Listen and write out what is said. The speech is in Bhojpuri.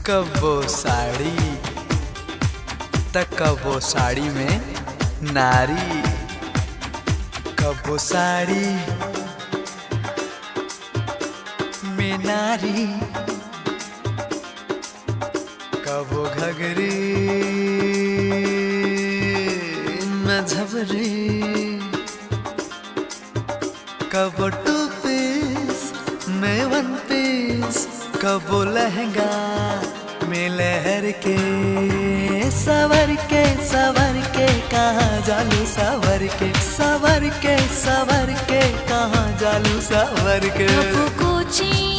कबो साड़ी त कबो साड़ी में नारी कबो साड़ी में नारी कबो घगरी में झबरी कबो टू पीस में वन पीस कबो लहंगा में लहर के सवर के सवर के कहाँ जालू सवर के सवर के सवर के कहाँ जालू सवर के कबो कोची